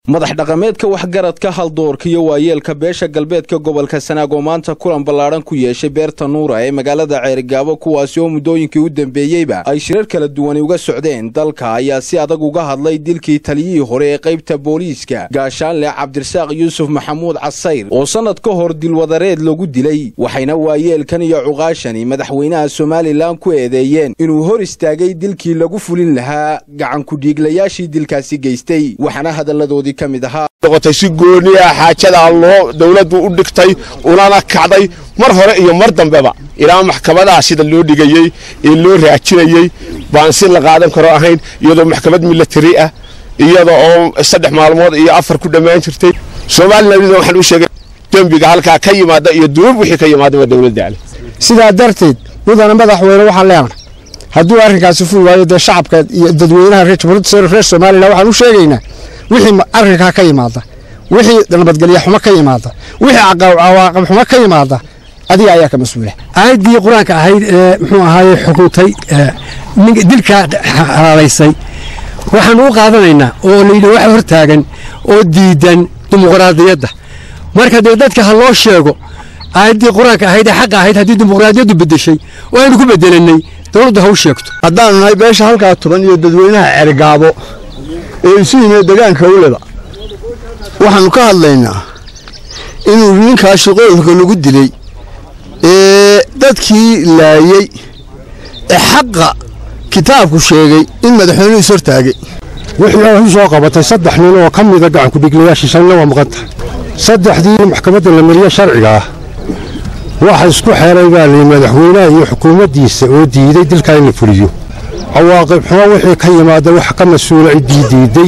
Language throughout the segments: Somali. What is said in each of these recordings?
madax dhaqameedka waxgaradka haldoorka iyo waayeelka beesha galbeedka gobolka sanaag oo maanta kulan ballaadhan ku yeeshay beerta nuura ee magaalada ceerigaabo kuwaasi oo muddooyinkii u dambeeyeyba ay shirar kala duwani uga socdeen dalka ayaa si adag uga hadlay dilkii taliyihii hore ee qaybta booliiska gaashaanle cabdirasaaq yuusuf maxamuud casayr oo sannad ka hor dilwadareed lagu dilay waxayna waayeelkan iyo cuqaashani madaxweynaha somalilan ku eedeeyeen inuu hor istaagay dilkii lagu fulin lahaa gacankudhiiglayaashii dilkaasi geystay waxaana hadalladoodii noqotay si gooniya xaajadaa loo dawladdu u dhigtay unana kacday mar hore iyo mar dambeba ilaa maxkamadaha sida loo dhigayey ee loo raajinayey baan si la qaadan karo ahayn iyadoo maxkamad milatari ah iyada oo saddex maalmood iyo afar ku dhammaan jirtay somalilan waxaan u sheegay dembiga halkaa ka yimaada iyo duub wixii ka yimaadaba dawladda ale sidaa darteed mudana madaxweyne waxaan leenahay hadduu arrinkaasi ful waayo dee shacabka iyo dadweynaha reer jamhuuriyadda reer somalilan waxaan u sheegaynaa wixii arrinkaa ka yimaada wixii nabadgelya xumo ka yimaada wixii cawaaqib xumo ka yimaada adiga ayaa ka mas-uula aayaddii qur-aanka ahayd ee muxuu ahaaye xukuntay dilkaa xalaalaysay waxaanu u qaadanaynaa oo layidhi wax hor taagan oo diidan dimuqraadiyadda marka dee dadka ha loo sheego aayaddii qur-aanka ahayd ee xaqa ahayd haddii dimuqraadiyaddu beddeshay oo aynu ku beddelanay dowladdu ha u sheegto haddaanu nahay beesha halkaa tuban iyo dadweynaha cergaabo ee isu yimid degaanka weliba waxaannu ka hadlaynaa inuu ninkaa shaqooyinka lagu dilay ee dadkii laayey ee xaqa kitaabku sheegay in madaxweynuhu is hortaagay wixii u soo qabatay saddex nin oo ka mida gacankudhiglayaashii shanna waa maqan tahay saddexdii maxkamadda la mariye sharciga ah waxa isku xeelay baa liyi madaxweynaha iyo xukuumaddiisa oo diiday dilkaa in la fuliyo cawaaqib xumo wixii ka yimaada wax ka mas-uula ciddii diiday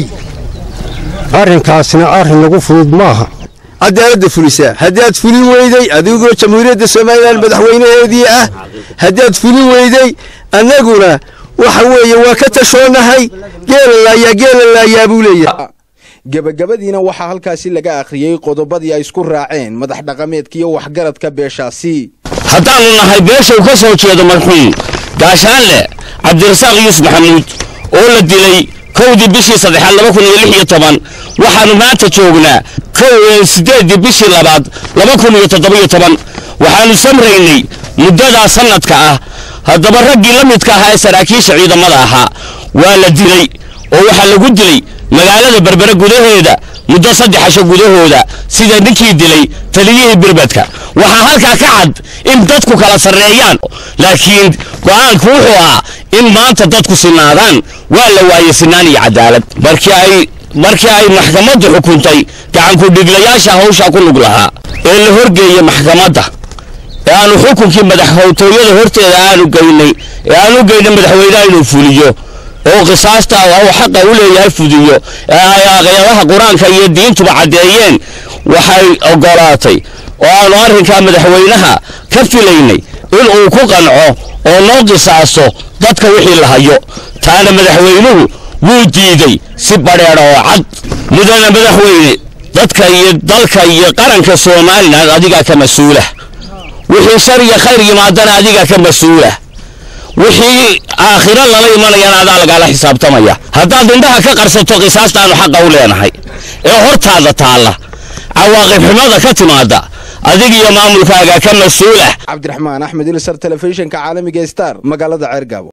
arrinkaasina arrin lagu fudud maaha cadaaladda fulisaa haddaad fulin weyday adigoo jamhuuriyadda somalilan madaxweynaheedii ah haddaad fulin weyday annaguna waxa weeye waa ka tashoonahay geelalaayaa geelalaayaa buu leeyahay gebagabadiina waxaa halkaasi laga akhriyey qodobadii ay isku raaceen madax dhaqameedka iyo waxgaradka beeshaasi haddaannu nahay beesha u ka soo jeedo marxuum gaashaanle cabdirasaaq yuusuf maxamuud oo la dilay kowdii bishii saddexaad laba kun iyo lix iyo toban waxaannu maanta joognaa siddeeddii bishii labaad laba kun iyo toddobiyo toban waxaannu samraynay muddadaa sannadka ah haddaba raggii la midka ahaa ee saraakiisha ciidamada ahaa waa la dilay oo waxaa lagu dilay magaalada berbere gudaheeda muddo saddexasho gudahooda sida ninkii dilay taliyihii birbedka waxaa halkaa ka cad in dadku kala sarreeyaan laakiin go'aanku wuxuu ahaa in maanta dadku sinaadaan waa la waayey sinaan iyo cadaalad markii ay markii ay maxkamaddu xukuntay gacankudhiglayaasha hawshaa ku lug lahaa ee la horgeeyey maxkamadda ee aanu xukunkii madaxhowtooyada horteeda aanu geynay ee aanu geynay madaxweynaha inuu fuliyo oo qisaasta uu xaqa u leeyahay fudiyo ee ay aqyadaha qur-aanka iyo diintuba caddeeyeen waxay oggolaatay oo aanu arrinkaa madaxweynaha ka filaynay in uu ku qanco oo noo qisaasto dadka wixii la hayo taana madaxweynuhu wuu diiday si badheedha oo cad mudana madaxweyne dadka iyo dalka iyo qaranka somalilan adigaa ka mas-uula wixii shar iyo khayr yimaadana adigaa ka mas-uula wixii aakhiro lala imanayana adaa lagaala xisaabtamaya haddaad indhaha ka qarsato qisaastaanu xaqa u leenahay ee hortaada taalla cawaaqib xumada ka timaada adig iyo maamulkaaga ka mas-uulah cabdiraxmaan axmed ilsar telefishinka caalamiga star magaalada ceergaabo